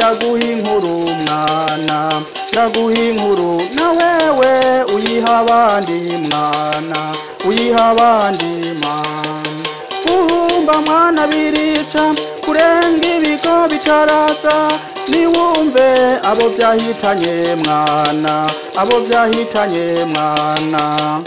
ndaguha inkuru mwana ndaguha inkuru na wewe uyiha abandi mwana uyiha abandi mwana guhumba mwana birica kurenga ibigo bitaraza niwumve abo byahitanye mwana abo byahitanye mwana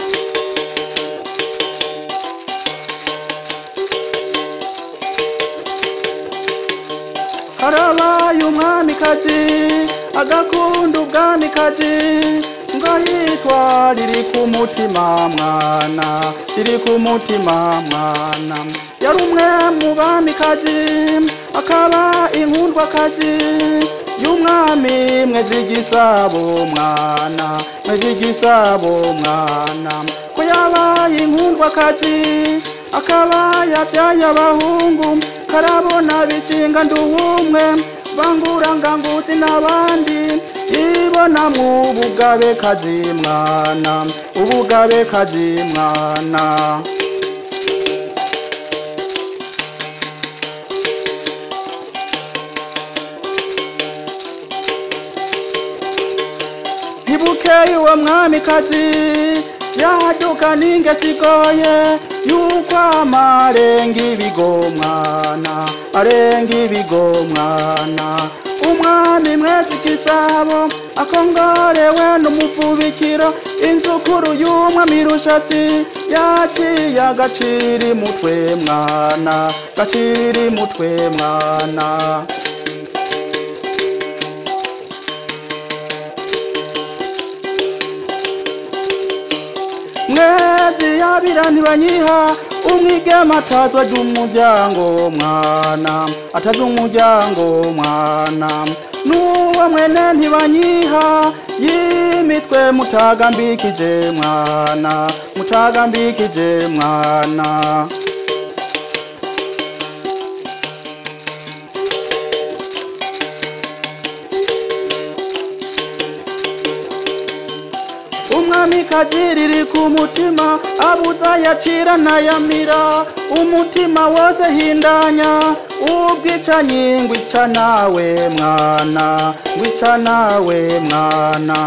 harabaye umwamikazi agakunda ubwamikazi ngo yitwa riri ku mutima mwana riri ku mutima mwana yari umwe mu bamikazi akaba inkundwakazi y'umwami mwezi gisabo mwana mwezi gisabo mwana ko yabaye inkundwakazi akaba yabyaye abahungu karabona bishinga nduwumwe bangura nganguti n'abandi ibona mu bugabe kazi mwana ubugabe kazi mwana ntibukeye uwo mwamikazi yaduka n'ingesi igoye yuko amarenga ibigo mwana arenga ibigo mwana umwami mwezi kisabo akongorewe n'umuvubikiro inzukuru y'umwami rushatsi yaciye agaciri mutwe mwana gaciri mutwe mwana mwezi yabira ntibanyiha umwigema atazwa ry'umuryango mwana atazi umuryango mwana n'uwo mwene ntibanyiha yimitwe mutagambikije mwana mutagambikije mwana umwamikazi riri ku mutima abuza yacira ntayamira umutima wose hindanya ubwicanyi ngwica nawe mwana ngwica nawe mwana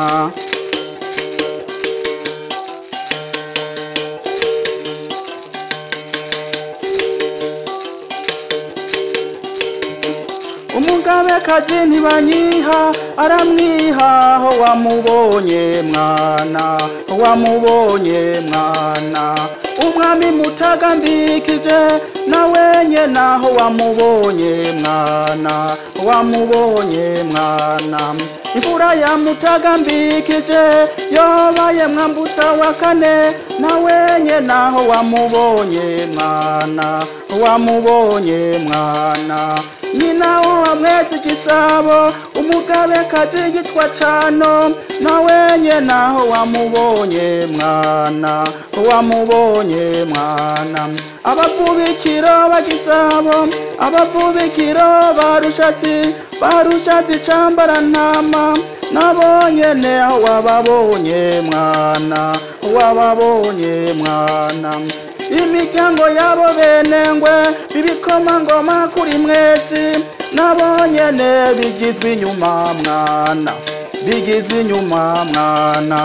umugabekazi ntibanyiha aramwiha aho wamubonye mwana wamubonye mwana umwami mutagambikije nawe nyene aho wamubonye mwana wamubonye mwana imfura ya mutagambikije yobaye mwambutsa wa kane nawe nyene aho wamubonye mwana wamubonye mwana nyina wa mwezi gisabo umugabekazi yitwa cano nawe nyene aho wamubonye mwana wamubonye mwana abavubikiro bagisabo abavubikiro barushatsi barushatsi cambara ntama nabo nyene aho wababonye mwana wababonye mwana imiryango yabo benengwe ibikomangoma kuri mwezi nabo nyene bigizwe inyuma mwana bigizwe inyuma mwana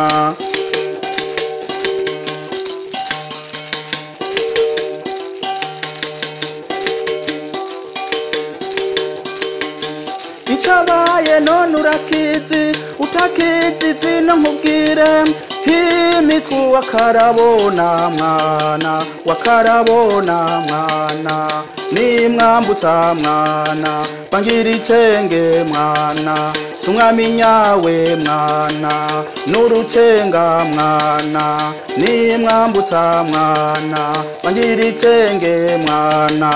icabaye none urakizi utakizi zino nkubwire himitwe wakarabona mwana wakarabona mwana nimwambutsa mwana bangira icenge mwana sumwami nyawe mwana n'urucenga mwana nimwambutsa mwana bangira icenge mwana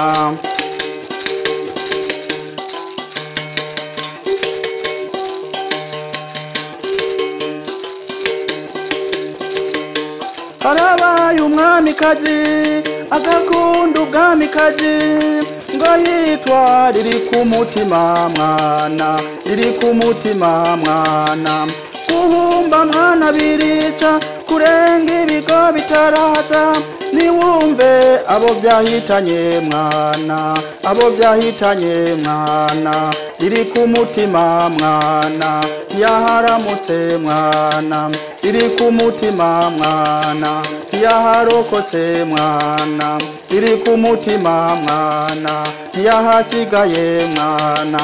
harabaye umwamikazi agakunda ubwamikazi ngo yitwa riri ku mutima mwana riri ku mutima mwana guhumba mwana birica kurenga ibigo bitaraza niwumve abo byahitanye mwana abo byahitanye mwana iri ku mutima mwana yaharamutse mwana iri ku mutima mwana yaharokotse mwana iri ku mutima mwana yahasigaye mwana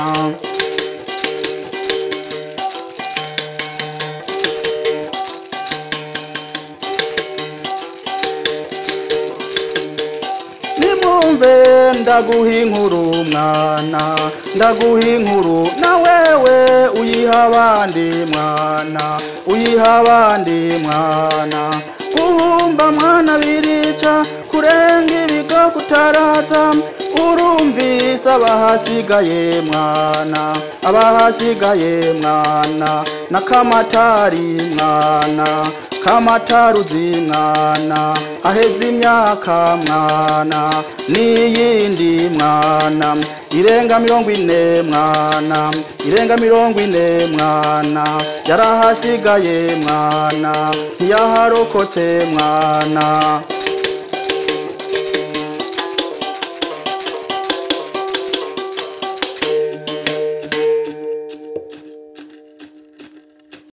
nimwumve ndaguha inkuru mwana ndaguha inkuru na wewe uyiha abandi mwana uyiha abandi mwana guhumba mwana birica kurenga ibigo kutaraza urumvise abahasigaye mwana abahasigaye mwana n'akamatari mwana kamataruzi mwana haheze imyaka mwana n'iyindi mwana irenga mirongo ine mwana irenga mirongo ine mwana yarahasigaye mwana ntiyaharokotse mwana